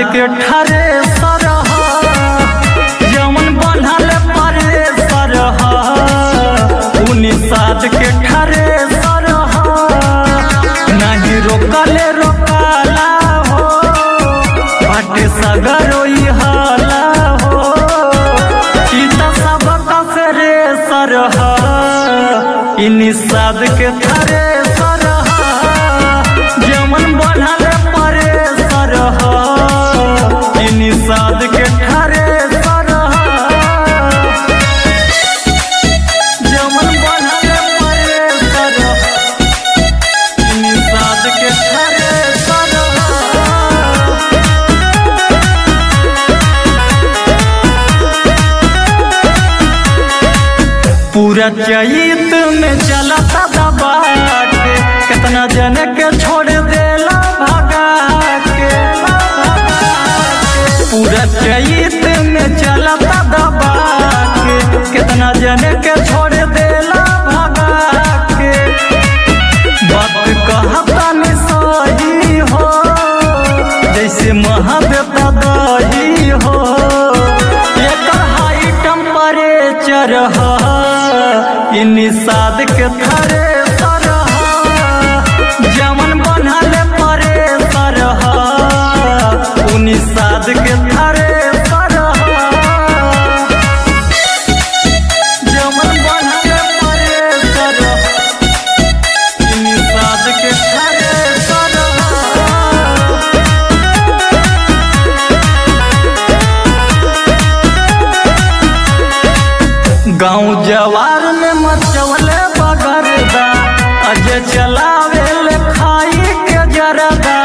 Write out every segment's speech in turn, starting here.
के ठारे सरह जमन बनल परे सरह उन्नीस सात के ठारे सरह नहीं रोकले रोकाला हो बाटे सगरो हाला हो ई त सबक फेरे सरह ई निषाद के थरे सरह जमन बनल परे सरह ई निषाद के ठरे सरह जमन बनल परे सरह ई निषाद के ठरे सरह पूरा चैत में चलता दबा के कितना जन के छोड़ देला भगा के पूरा चैत में चलता दबा के कितना जन के छोड़ देला भगा के बात कहता नि सही हो जैसे महादेवता दही हो एकर हाई टेम्परेचर ह ई निषाद के थरे सरह जमन बनल परे सरह उ निषाद के थरे सरह जमन बनल परे सरह ई निषाद के थरे सरह गाँव जवार में मचवले बगरदा अज चलावे ले खाई के जरदा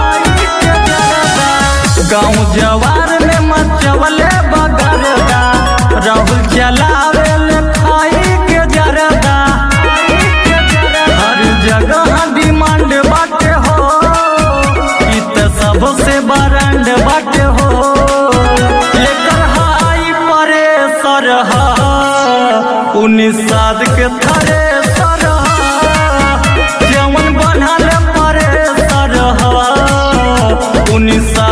गाँव जवार में मचवले बगरदा राहुल चलावे ले खाई के जरदा हर जगह डिमांड बाटे हो ई त सबसे बरंड बाटे हो एकर हाई परे सरह उन्नीस साद के थरे सरह जमन बनल परे सरह उन्नीस